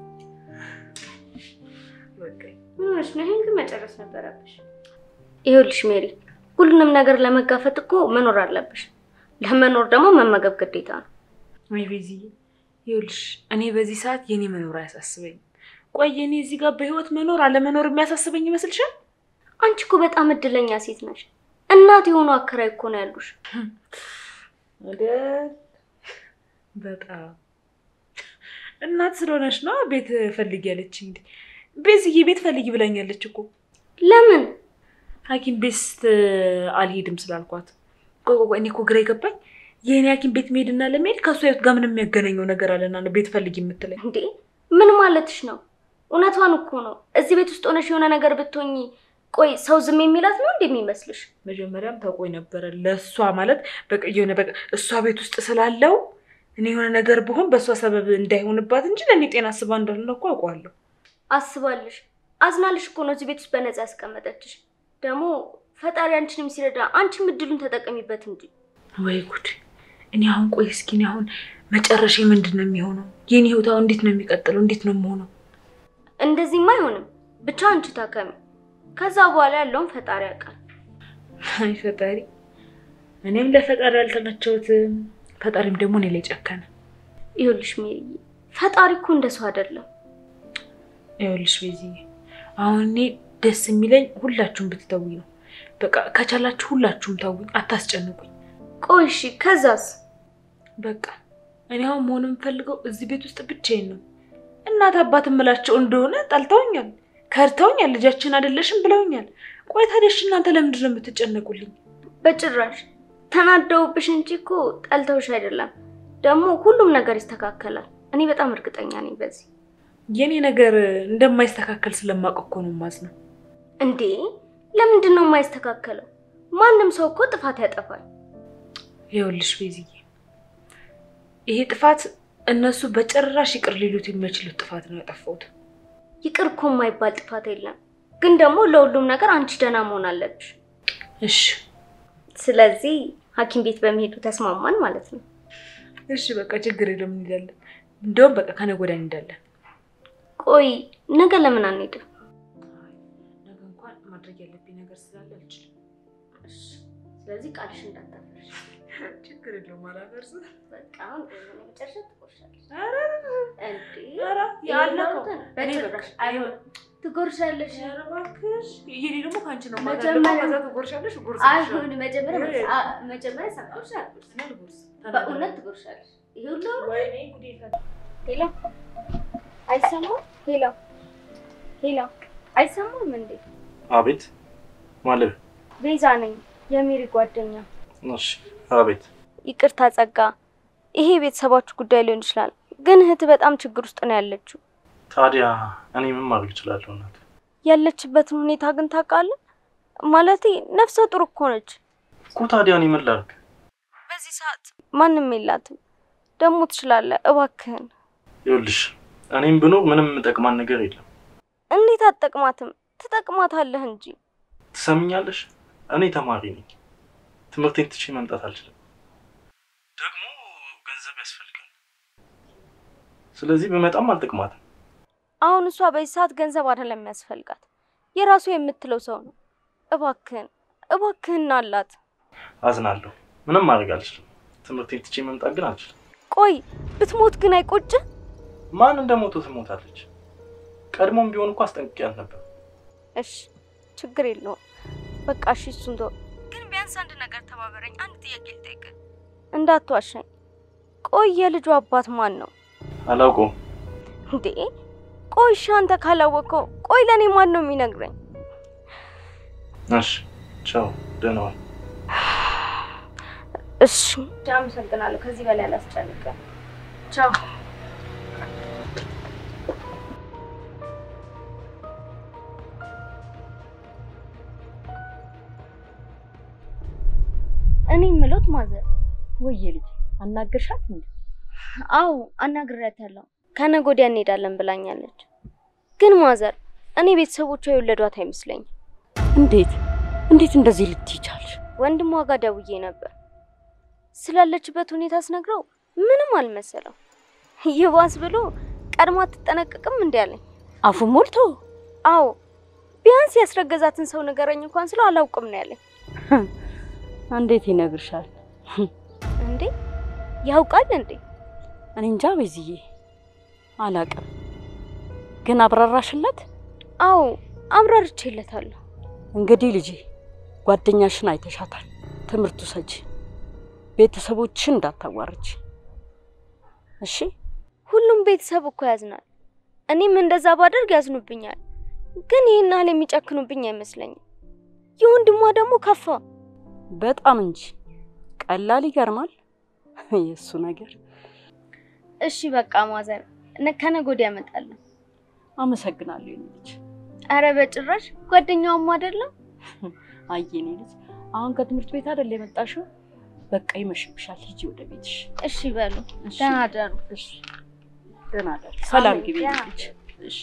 በቃ ምን ሆነሽ ነው? ይሄን ግን መጨረስ ነበረብሽ። ይኸውልሽ ሜሪ፣ ሁሉንም ነገር ለመጋፈጥ እኮ መኖር አለብሽ። ለመኖር ደግሞ መመገብ ግዴታ ነው። ወይ ቤዚዬ፣ ይኸውልሽ እኔ በዚህ ሰዓት የኔ መኖር አያሳስበኝም። ቆይ እኔ እዚህ ጋር በህይወት መኖር አለመኖር የሚያሳስበኝ ይመስልሻል? አንቺ እኮ በጣም እድለኛ ሴት ነሽ። እናት የሆኑ አከራይ እኮ ነው ያሉሽ። ወደ በጣም እናት ስለሆነች ነው ቤት ፈልጊ ያለች። እንዲ ቤዝዬ ቤት ፈልጊ ብላኛለች እኮ ለምን? ሐኪም ቤት ስት አልሄድም ስላልኳት። ቆይ ቆይ ቆይ፣ እኔ እኮ ግራ የገባኝ የእኔ ሐኪም ቤት መሄድና ለመሄድ ከእሷ ህይወት ጋር ምን የሚያገናኘው ነገር አለና ነው ቤት ፈልጊ የምትለኝ? እንዴ ምን ማለትሽ ነው? እውነቷን እኮ ነው። እዚህ ቤት ውስጥ ሆነሽ የሆነ ነገር ብትሆኚ ቆይ ሰው ዝም የሚላት ነው እንዴ የሚመስልሽ? መጀመሪያም ታውቆኝ ነበረ ለእሷ ማለት በቃ የሆነ በቃ እሷ ቤት ውስጥ ስላለው እኔ የሆነ ነገር ብሆን በእሷ ሰበብ እንዳይሆንባት እንጂ ለእኔ ጤና አስባ እንዳልሆነ እኮ አውቀዋለሁ። አስባልሽ አዝናልሽ እኮ ነው እዚህ ቤት ውስጥ በነፃ ያስቀመጠችሽ። ደግሞ ፈጣሪ አንቺንም ሲረዳ አንቺም እድሉን ተጠቀሚበት እንጂ። ወይ ጉድ! እኔ አሁን ቆይ እስኪ እኔ አሁን መጨረሻ ምንድን ነው የሚሆነው? የኔ ህይወት አሁን እንዴት ነው የሚቀጥለው? እንዴት ነው የምሆነው? እንደዚህማ አይሆንም። ብቻ አንቺ ታከሚ። ከዛ በኋላ ያለውን ፈጣሪ ያውቃል። አይ ፈጣሪ፣ እኔም ለፈጣሪ አልተመቸውትም፣ ፈጣሪም ደግሞ እኔ ላይ ጨከነ። ይኸውልሽ ሜሪዬ፣ ፈጣሪ እኮ እንደ ሰው አይደለም። ይኸውልሽ ቤዚዬ፣ አሁን እኔ ደስ የሚለኝ ሁላችሁም ብትተውኝ ነው። በቃ ከቻላችሁ ሁላችሁም ተውኝ፣ አታስጨንቁኝ። ቆይ እሺ፣ ከዛስ? በቃ እኔ አሁን መሆን የምፈልገው እዚህ ቤት ውስጥ ብቻዬን ነው። እናት አባት እምላቸው እንደሆነ ጠልተውኛል፣ ከድተውኛል፣ ልጃችን አይደለሽም ብለውኛል። ቆይ ታዲያ እሺ እናንተ ለምንድን ነው የምትጨነቁልኝ? በጭራሽ ተናደውብሽ እንጂ እኮ ጠልተውሽ አይደለም። ደግሞ ሁሉም ነገር ይስተካከላል። እኔ በጣም እርግጠኛ ነኝ በዚህ። የኔ ነገር እንደማይስተካከል ስለማውቅ እኮ ነው የማዝነው። እንዴ ለምንድን ነው የማይስተካከለው? ማንም ሰው እኮ ጥፋት ያጠፋል። ይኸውልሽ ቤዝዬ፣ ይሄ ጥፋት እነሱ በጭራሽ ይቅር ሊሉት የማይችሉት ጥፋት ነው ያጠፋሁት። ይቅር እኮ የማይባል ጥፋት የለም። ግን ደግሞ ለሁሉም ነገር አንቺ ደህና መሆን አለብሽ። እሺ ስለዚህ ሐኪም ቤት በመሄዱ ተስማማን ማለት ነው። እሺ፣ በቃ ችግር የለም እንሄዳለን። እንደውም በቃ ከነገ ወዲያ እንሄዳለን። ቆይ ነገ ለምን አንሄድም? ነገ እንኳን ማድረግ ያለብኝ ነገር ስላለ አልችልም። ስለዚህ ቃልሽ እንዳታፈርሽ። ችግር የለውም አላፈርስም። በቃ አሁን መጨረሻ ትቆርሻለሽ። ኧረ እንዴ ኧረ ያለፈው በጭራሽ አይሆንም። ትጎርሻለሽ። ኧረ እባክሽ ይሄ ደግሞ ከአንቺ ነው መጀመሪያ- ማገር ከዛ ትጎርሻለሽ እጎርስልሻለሁ። አይሆን መጀመሪያ ይሄ- አ- መጀመሪያ ሳትጎርሽ አትጎርሽ። እኔ አልጎርስም። በእውነት ትጎርሻለሽ። ይሄ ሁሉ ወይኔ ጉዴ ፈላ። ሄሎ፣ አይሰማም? ሄሎ፣ ሄሎ፣ አይሰማም እንዴ? አቤት ማለት ቤዛ ነኝ፣ የሜሪ ጓደኛ። እሺ፣ አቤት ይቅርታ ጸጋ፣ ይሄ የቤተሰባችሁ ጉዳይ ሊሆን ይችላል፣ ግን እህት በጣም ችግር ውስጥ ነው ያለችው። ታዲያ እኔ ምን ማድረግ እችላለሁ? እናት ያለችበትን ሁኔታ ግን ታውቃለህ? ማለቴ ነፍሰ ጡር እኮ ነች። እኮ ታዲያ እኔ ምን ላድርግ? በዚህ ሰዓት ማንም የላትም። ደግሞ ትችላለህ፣ እባክህን። ይኸውልሽ እኔም ብኖር ምንም የምጠቅማን ነገር የለም። እንዴት አትጠቅማትም? ትጠቅማታለህ እንጂ። ትሰምኛለሽ? እኔ ተማሪ ነኝ። ትምህርቴን ትቼ መምጣት አልችልም። ደግሞ ገንዘብ ያስፈልጋል። ስለዚህ በመጣም አልጠቅማትም። አሁን እሷ በዚህ ሰዓት ገንዘብ አይደለም የሚያስፈልጋት፣ የራሱ የምትለው ሰው ነው። እባክህን እባክህን አላት። አዝናለሁ። ምንም ማድረግ አልችልም። ትምህርቴን ትቼ መምጣት ግን አልችልም። ቆይ ብትሞት ግን አይቆጭህ? ማን እንደሞተ ትሞታለች። ቀድሞም ቢሆን እኮ አስጠንቅቂያት ነበር። እሺ ችግር የለውም በቃ እሺ፣ እሱን ተወው። ግን ቢያንስ አንድ ነገር ተባበረኝ። አንድ ጥያቄ ልጠይቅህ። እንዳትዋሻኝ። ቆይ የልጁ አባት ማን ነው አላውቀውም። እንዴ? ቆይ እሺ፣ አንተ ካላወቀው ቆይ ለእኔ ማን ነው የሚነግረኝ? እሺ፣ ቻው፣ ደህና ዋል። እሺ አመሰግናለሁ። ከዚህ በላይ አላስጨንቅም። ቻው። እኔ የምሎት ማዘር ወየ ልጅ አናገርሻት እንዴ? አዎ አናግሬያታለሁ። ከነገ ወዲያ እንሄዳለን ብላኛለች። ግን ማዘር እኔ ቤተሰቦቿ የወለዷት አይመስለኝም። እንዴት እንዴት እንደዚህ ልትይ ቻልሽ? ወንድሟ ጋር ደውዬ ነበር። ስላለችበት ሁኔታ ስነግረው ምንም አልመሰለው። ይባስ ብሎ ቀድማ አትጠነቀቅም እንዲ አለኝ። አፉ ሞልቶ አዎ ቢያንስ ያስረገዛትን ሰው ንገረኝ እንኳን ስለው አላውቅም ነው ያለኝ። እንዴት ይነግርሻል? እንዴ ያውቃል እንዴ? እኔ እንጃ ቤዝዬ አላቅም። ግን አብራራሽለት? አዎ አብራርቼለታለሁ። እንግዲህ ልጄ ጓደኛሽን አይተሻታል። ትምህርቱ ሰጂ ቤተሰቦችሽን እንዳታዋርች እሺ። ሁሉም ቤተሰብ እኮ ያዝናል። እኔም እንደዛ ባደርግ ያዝኑብኛል። ግን ይህን ያህል የሚጨክኑብኝ አይመስለኝም። የወንድሟ ደግሞ ከፋ። በጣም እንጂ ቀላል ይገርማል የእሱ ነገር። እሺ በቃ ማዘር ነ- ከነገ ወዲያ እመጣለሁ። አመሰግናለሁ የኔ ልጅ። አረ በጭራሽ ጓደኛውም አይደለም። አይ የኔ ልጅ አሁን ከትምህርት ቤት አይደል የመጣሽው? በቃ ይመሽብሻል፣ ሂጂ ወደ ቤትሽ። እሺ በሉ እሺ? ደህና ደሩ። እሺ፣ ደህና ደሪ። ሰላም አሜን። ግቢ የኔ ደህና ልጅ። እሺ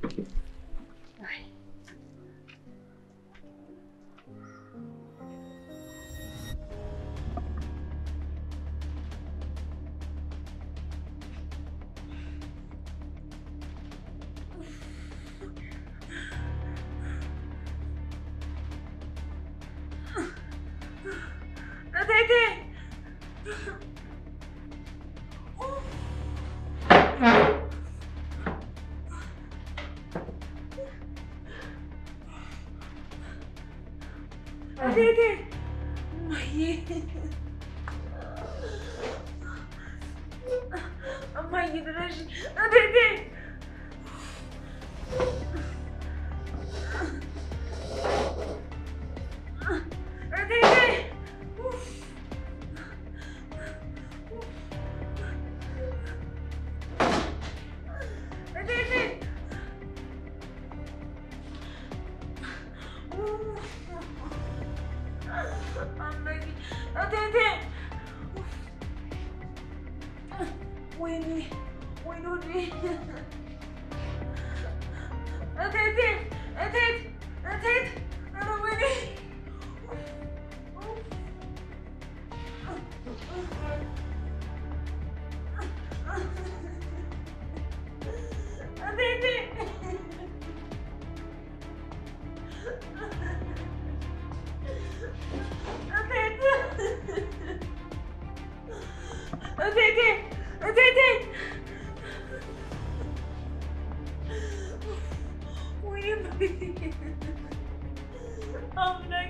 እቴቴ እቴቴ እማዬ እማዬ ድረሽ እቴቴ እቴቴ እቴቴ አምላኬ እቴቴ ወይኔ ወይኔ ወዴ እቴቴ እቴት እቴት ኧረ ወይኔ እቴቴ እቴቴ እቴቴ ወይኔ አምላኬ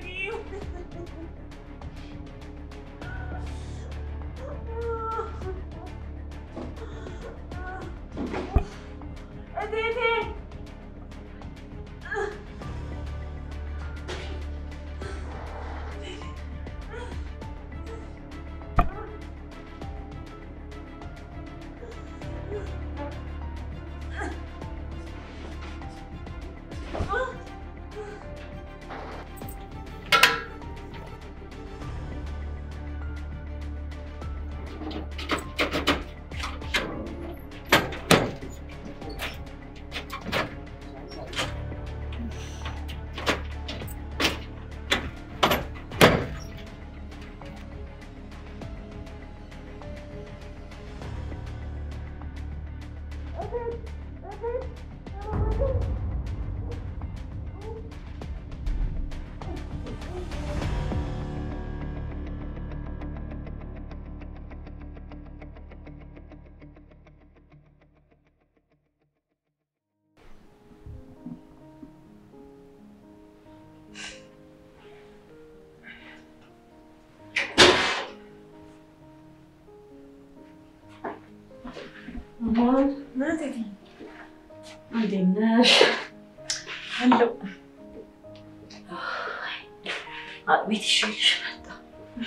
እቴቴ እንዴት ነሽ? አለው አጥሚት ይዤልሽ መጣሁ።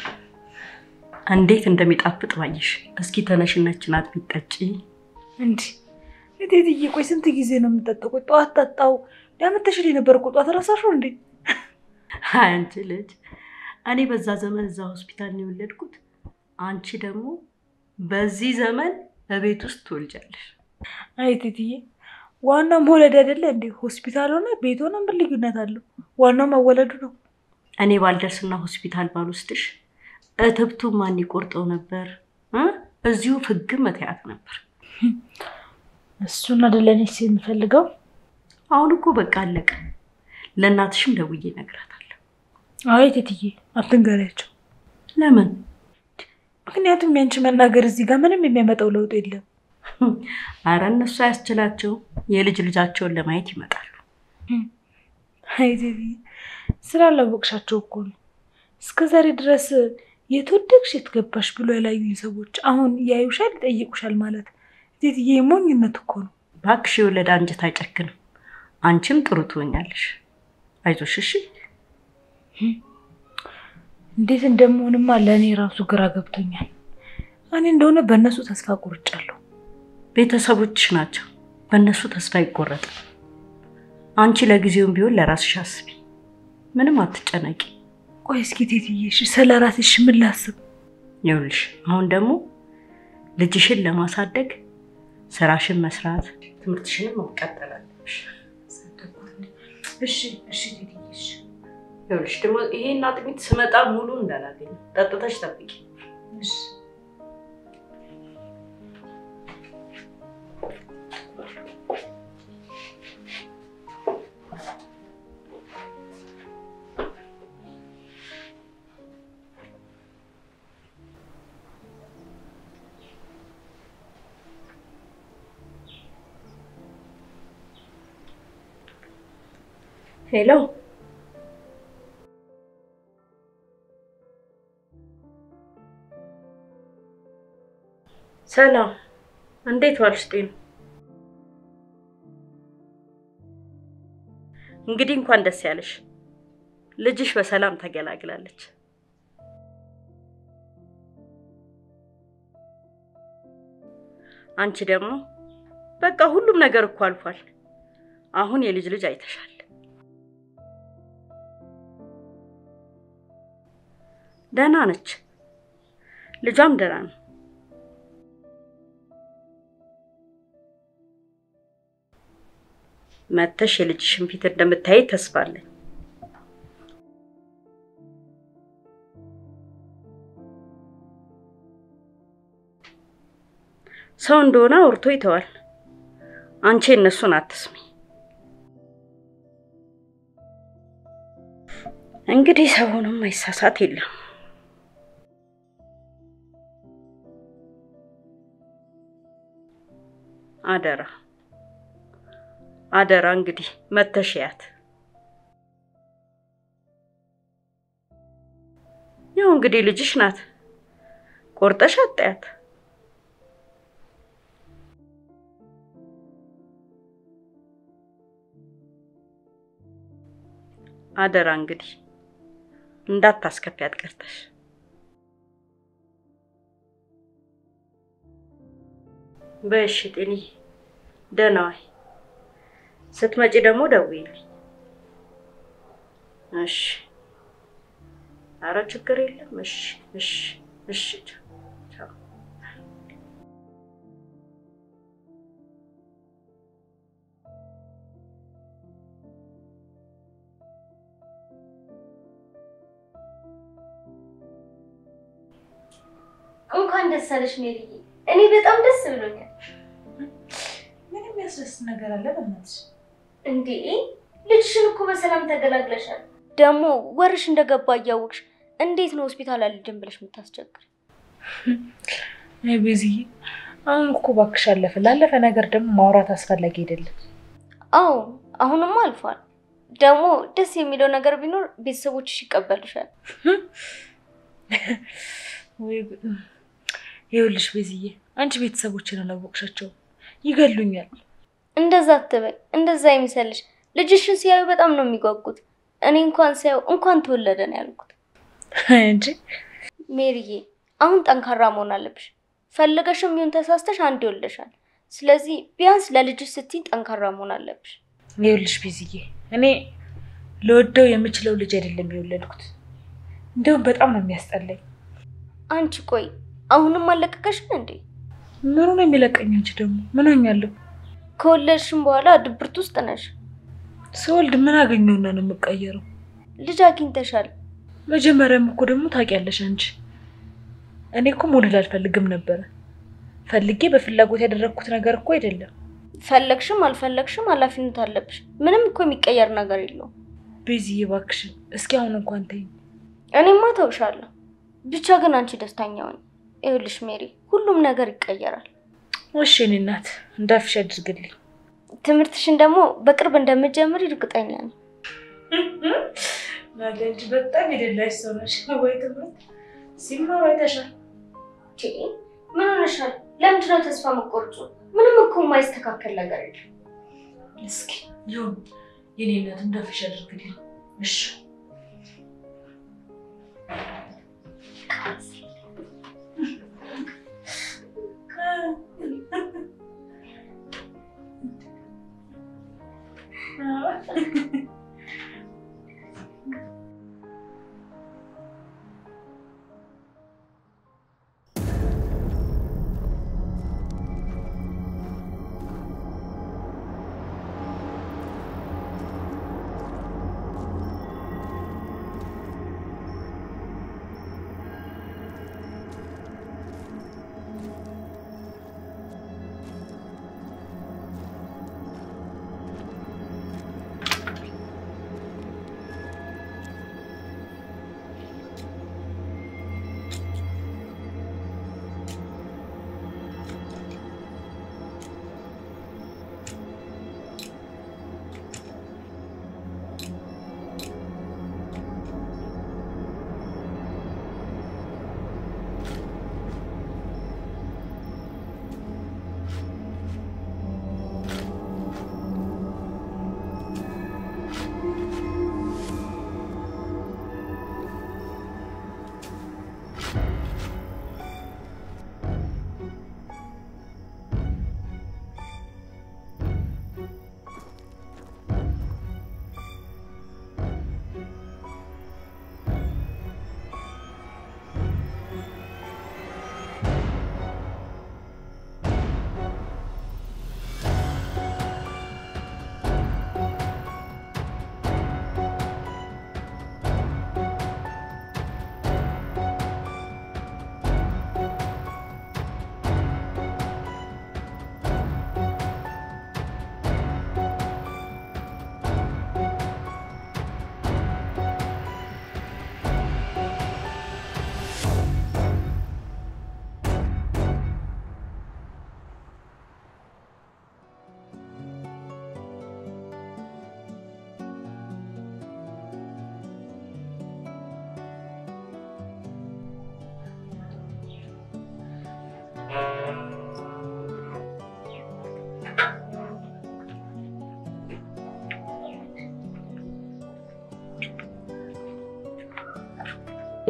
እንዴት እንደሚጣፍጥ ባየሽ። እስኪ ተነሽነችን አጥሚት ጠጪ። እንዲ እቴትዬ፣ ቆይ ስንት ጊዜ ነው የምጠጣው? ቆይ ጠዋት ጠጣው ያመተሽል የነበር እኮ ጠዋት ረሳሽው እንዴ? አይ አንቺ ልጅ፣ እኔ በዛ ዘመን እዛ ሆስፒታል ነው የወለድኩት። አንቺ ደግሞ በዚህ ዘመን በቤት ውስጥ ትወልጃለሽ። አይ እቴትዬ፣ ዋናው መውለድ አይደለ እንዴ? ሆስፒታል ሆነ ቤት ሆነ ምን ልዩነት አለው? ዋናው መወለዱ ነው። እኔ ባልደርስና ሆስፒታል ባልወስድሽ እትብቱ ማን ይቆርጠው ነበር እ እዚሁ ፍግም መተያት ነበር። እሱን አይደለ እኔ የምፈልገው። አሁን እኮ በቃ አለቀ። ለእናትሽም ደውዬ እነግራታለሁ። አይ እቴትዬ፣ አትንገሪያቸው። ለምን? ምክንያቱም ያንቺ መናገር እዚህ ጋር ምንም የሚያመጣው ለውጥ የለም። አረ እነሱ አያስችላቸው የልጅ ልጃቸውን ለማየት ይመጣሉ። አይ እቴትዬ፣ ስላላወቅሻቸው እኮ ነው። እስከ ዛሬ ድረስ የተወደቅሽ የትገባሽ ብሎ ያላዩኝ ሰዎች አሁን ያዩሻል፣ ይጠይቁሻል ማለት እቴትዬ፣ ሞኝነት እኮ ነው። እባክሽ የወለደ አንጀት አይጨክንም። አንቺም ጥሩ ትሆኛለሽ። አይዞሽ እሺ። እንዴት እንደምሆንማ ለእኔ ራሱ ግራ ገብቶኛል። እኔ እንደሆነ በእነሱ ተስፋ ቆርጫለሁ። ቤተሰቦችሽ ናቸው። በእነሱ ተስፋ አይቆረጥም። አንቺ ለጊዜውም ቢሆን ለራስሽ አስቢ። ምንም አትጨነቂ። ቆይ እስኪ እቴትዬ፣ እሺ ስለ ራስሽ ምን ላስብ? ይኸውልሽ አሁን ደግሞ ልጅሽን ለማሳደግ ስራሽን መስራት፣ ትምህርትሽንም መቀጠል አለብሽ። እሺ እሺ እቴትዬ፣ እሺ ይኸውልሽ ደግሞ ይሄን አጥሚት ስመጣ ሙሉ እንዳላገኝ ጠጥተሽ ጠብቂ። እሺ ሄሎ ሰላም። እንዴት ዋልሽ ጤኑ? እንግዲህ እንኳን ደስ ያለሽ። ልጅሽ በሰላም ተገላግላለች። አንቺ ደግሞ በቃ ሁሉም ነገር እኮ አልፏል። አሁን የልጅ ልጅ አይተሻል። ደህና ነች፣ ልጇም ደህና ነው። መተሽ የልጅሽን ፊት እንደምታይ ተስፋ አለኝ። ሰው እንደሆነ አውርቶ ይተዋል። አንቺ እነሱን አትስሚ። እንግዲህ ሰውንም አይሳሳት የለም። አደራ አደራ እንግዲህ መተሽያት ያው እንግዲህ ልጅሽ ናት፣ ቆርጠሽ አጣያት። አደራ እንግዲህ እንዳታስከፊያት ቀርተሽ። በእሺ ጤኒ ደህና ዋይ። ስትመጪ ደግሞ ደውይልኝ። እሺ። ኧረ ችግር የለም። እሺ፣ እሺ፣ እሺ። ቻው። እንኳን ደስ አለሽ ሜሪዬ። እኔ በጣም ደስ ብሎኛል። ምን የሚያስደስት ነገር አለ በእናትሽ? እንዴ ልጅሽን እኮ በሰላም ተገላግለሻል። ደግሞ ወርሽ እንደገባ እያወቅሽ እንዴት ነው ሆስፒታል አልሄድም ብለሽ የምታስቸግር? አይ ቤዝዬ፣ አሁን እኮ እባክሽ አለፈ። ላለፈ ነገር ደግሞ ማውራት አስፈላጊ አይደለም። አዎ አሁንማ አልፏል። ደግሞ ደስ የሚለው ነገር ቢኖር ቤተሰቦችሽ ይቀበሉሻል። ወይ ጉድ! ይኸውልሽ ቤዝዬ፣ አንቺ ቤተሰቦችን አላወቅሻቸውም፣ ይገሉኛል። እንደዛ አትበይ፣ እንደዛ የሚሰልሽ ልጅሽን ሲያዩ በጣም ነው የሚጓጉት። እኔ እንኳን ሲያዩ እንኳን ተወለደ ነው ያልኩት። እንጂ ሜሪዬ አሁን ጠንካራ መሆን አለብሽ። ፈለገሽም ይሁን ተሳስተሽ አንድ ይወልደሻል። ስለዚህ ቢያንስ ለልጅሽ ስትይ ጠንካራ መሆን አለብሽ። ይኸውልሽ ቤዝዬ፣ እኔ ለወደው የምችለው ልጅ አይደለም የወለድኩት። እንዲሁም በጣም ነው የሚያስጠላኝ። አንቺ ቆይ አሁንም አለቀቀሽን እንዴ? ምኑ ነው የሚለቀኝ? አንቺ ደግሞ ምን ሆኛለሁ? ከወለድሽም በኋላ ድብርት ውስጥ ነሽ። ስወልድ ምን አገኘውና ነው የምቀየረው? ልጅ አግኝተሻል። መጀመሪያም እኮ ደግሞ ታውቂያለሽ አንቺ እኔ እኮ መውለድ አልፈልግም ነበረ። ፈልጌ በፍላጎት ያደረግኩት ነገር እኮ አይደለም። ፈለግሽም አልፈለግሽም ኃላፊነት አለብሽ። ምንም እኮ የሚቀየር ነገር የለውም። ቤዝዬ እባክሽን እስኪ አሁን እንኳን ተይኝ። እኔማ ተውሻለሁ። ብቻ ግን አንቺ ደስተኛ ሁኚ። ይኸውልሽ ሜሪ፣ ሁሉም ነገር ይቀየራል። እሺ የእኔ እናት እንዳልሽ አድርግልኝ። ትምህርትሽን ደግሞ በቅርብ እንደምትጀምሪ እርግጠኛ ነኝ። ናለንጅ በጣም የደላሽ ሰው ነሽ። ወይ ትምህርት ሲማሩ አይተሻል። ቺ፣ ምን ሆነሻል? ለምንድን ነው ተስፋ መቆርጡ? ምንም እኮ የማይስተካከል ነገር የለም። እስኪ ይሁን የኔ እናት እንዳልሽ አድርግልኝ። እሺ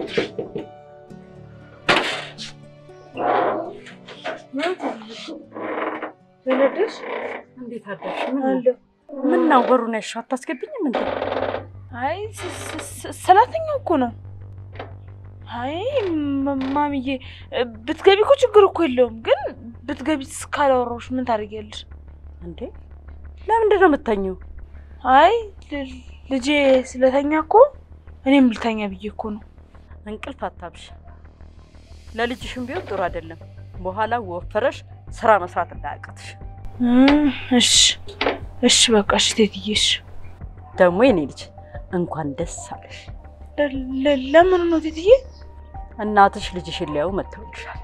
ተነደሽ እንዴት አደርሽ? ምን ነው በሩን ያልሽው? አታስገብኝም እንዴ? አይ ስ- ስ- ስ- ሰራተኛው እኮ ነው። አይ ማ- ማሚዬ ብትገቢ እኮ ችግር እኮ የለውም። ግን ብትገቢ እስካላወራሁሽ ምን ታደርጊያለሽ? እንዴ ለምንድን ነው የምተኘው? አይ ል- ልጄ ስለተኛ እኮ እኔም ልተኛ ብዬ እኮ ነው። እንቅልፍ አታብሽ። ለልጅሽም ቢሆን ጥሩ አይደለም። በኋላ ወፈረሽ ስራ መስራት እንዳያቅትሽ። እም፣ እሺ እሺ፣ በቃ እሺ ቴትዬ፣ እሺ። ደግሞ የኔ ልጅ እንኳን ደስ አለሽ። ለ- ለ- ለምን ነው ቴትዬ? እናትሽ ልጅሽን ሊያዩ መጥተውልሻል።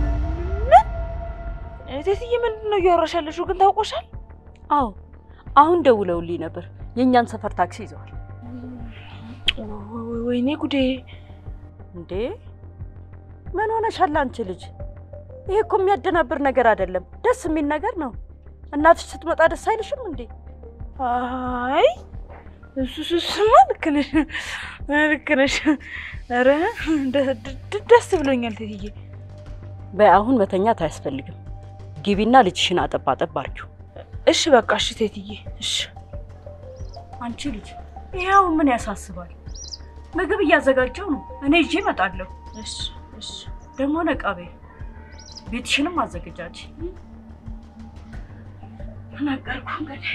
ቴትዬ ምንድን ነው እያወራሽ ያለሽው? ግን ታውቆሻል? አዎ አሁን ደውለውልኝ ነበር። የእኛን ሰፈር ታክሲ ይዘዋል። ወ- ወይኔ ጉዴ! እንዴ ምን ሆነሻል አንቺ ልጅ? ይሄ እኮ የሚያደናብር ነገር አይደለም፣ ደስ የሚል ነገር ነው። እናትሽ ስትመጣ ደስ አይልሽም እንዴ? አይ እሱ እሱ እሱማ ልክ ነሽ፣ ልክ ነሽ። ኧረ ደ- ደ- ደስ ብሎኛል ቴትዬ። በይ አሁን መተኛት አያስፈልግም። ግቢና ልጅሽን አጠባ አጠባ አርጊው። እሺ በቃ እሺ ቴትዬ፣ እሺ አንቺ ልጅ ይኸው ምን ያሳስባል? ምግብ እያዘጋጀው ነው። እኔ ይዤ እመጣለሁ። እሺ እሺ። ደግሞ ነቃ በይ፣ ቤትሽንም አዘገጃጅ። ነገርኩ እንግዲህ